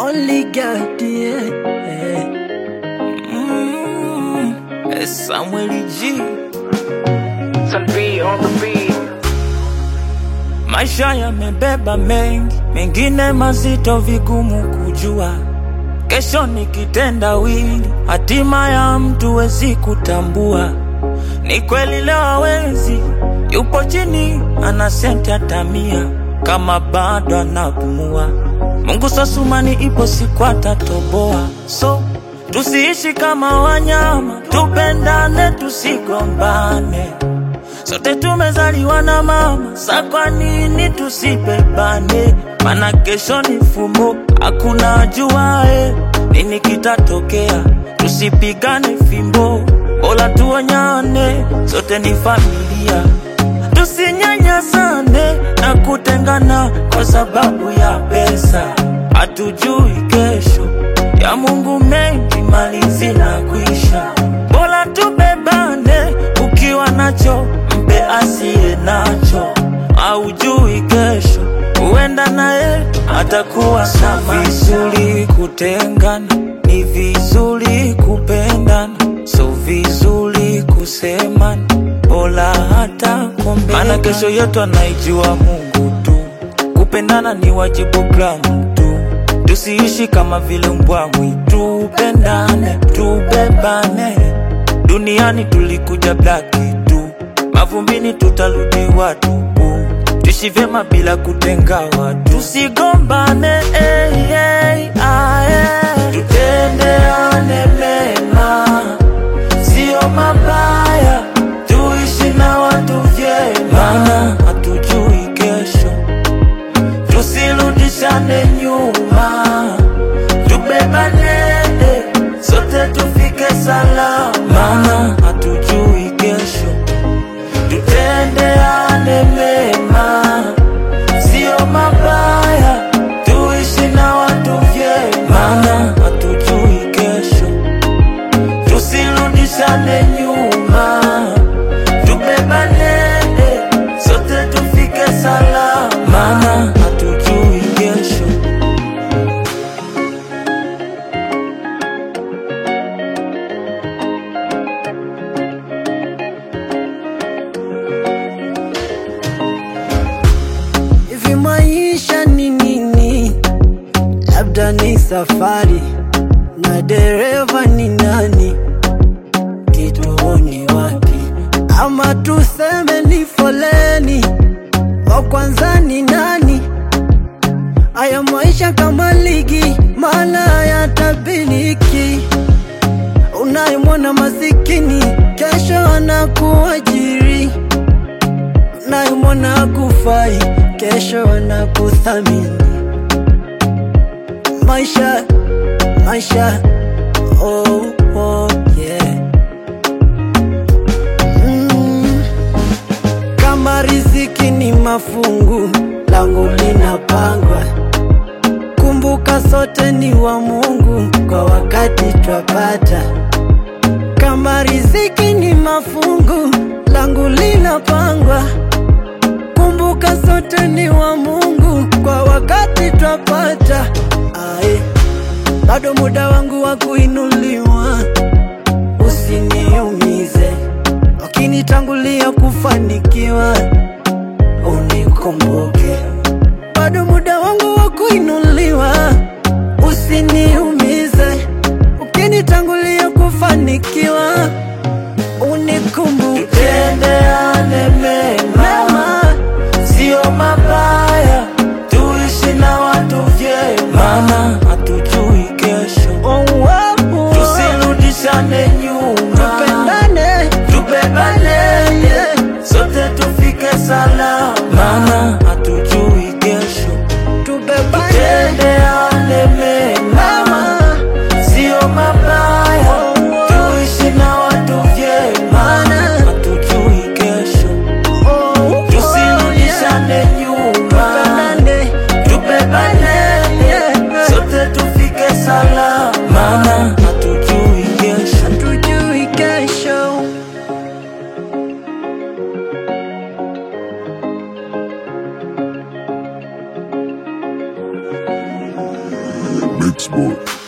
Only God, yeah. Mm, it's Samuel G. Some B on the beat. Maisha yamebeba mengi, mengine mazito, vigumu kujua. Kesho ni kitendawili, hatima ya mtu wezi kutambua. Ni kweli leo hawezi, yupo chini, ana senti hata mia, kama bado anapumua. Mungu sasumani, ipo siku atatoboa. So tusiishi kama wanyama, tupendane, tusigombane. Sote tumezaliwa na mama, sa kwa nini tusibebane? Mana kesho ni fumbo, hakuna ajuae nini kitatokea. Tusipigane fimbo, bora tuonyane, sote ni familia. Tusinyanyasane na kutengana kwa sababu ya pesa. Hatujui kesho ya Mungu, mengi mali zinakwisha. Bora tubebane, ukiwa nacho mpe asiye nacho. Haujui kesho, huenda naye atakuwa sama. Vizuri kutengana, ni vizuri kupendana, so vizuri kusemana, bora hata kuombeana. Maana kesho yetu anaijua Mungu tu, kupendana ni wajibu kwangu tu. Tusiishi kama vile mbwa mwitu, pendane, tubebane. Duniani tulikuja blaki tu, mavumbini tutarudi watupu. Tuishi vyema bila kutenga watu, tusigombane eh, eh, ah, eh. Tutendeane mema, sio mabaya, tuishi na watu vyema, maana hatujui kesho tusirudishane nyuma, tubebane sote tufike salama, maana hatujui kesho. Tutendeane mema, sio mabaya, tuishi na watu vyema, maana hatujui kesho. Tusirudishane nyuma, tubebane sote tufike salama, maana hatujui kesho. Hivi maisha ni nini? Labda ni safari na dereva ni nani? Kituoni wapi? Ama tuseme ni foleni, wa kwanza ni nani? Haya maisha kama ligi, mala yatabiriki. Unayemwona masikini, kesho anakuajiri unayemwona hakufai, kesho anakuthamini. Maisha, maisha, oh, oh, yeah. Mm. Kama riziki ni mafungu, langu linapangwa. Kumbuka sote ni wa Mungu, kwa wakati twapata. Kama riziki ni mafungu, langu linapangwa. Kumbuka sote ni wa Mungu, kwa wakati twapata. Ae, bado muda wangu wa kuinuliwa, usiniumize. Wakinitangulia kufanikiwa, unikumbuke. Bado muda wangu wa kuinuliwa, usiniumize. Ukinitangulia kufanikiwa, unikumbuke. Tutendeane mema, Mema, sio mabaya, tuishi na watu vyema, maana hatujui kesho. oh, oh, oh. Tusirudishane nyuma, Tupendane, tubebane, yeah. sote tufike salama, maana hatujui kesho. tubebane Mix Boy.